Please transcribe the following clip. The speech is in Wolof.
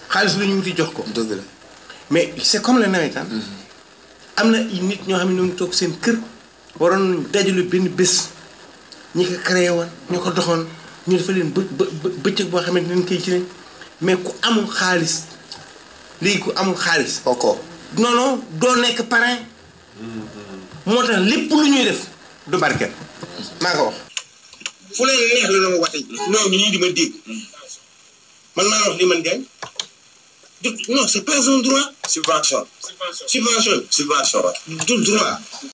xaalis la ñu wuti jox ko dëgg la. mais c'est comme le nawetaan am na ay nit ñoo xam ne ñoo ngi toog seen kër waroon dajalu benn bés ñi ko créé woon ñoo ko doxoon ñu dafa leen bë bë bë- bëccëg boo xamante ne dañ koy ci ne mais ku amul xaalis léegi ku amul xaalis koko. non non doo nekk parrain moo tax lépp lu ñuy def du barkeel maa ko wax fu leen neex la na ma wate non ñu ñii di ma dégg man maa wax li man gañ du non c'est pas un droit subvention subvention subvention du droit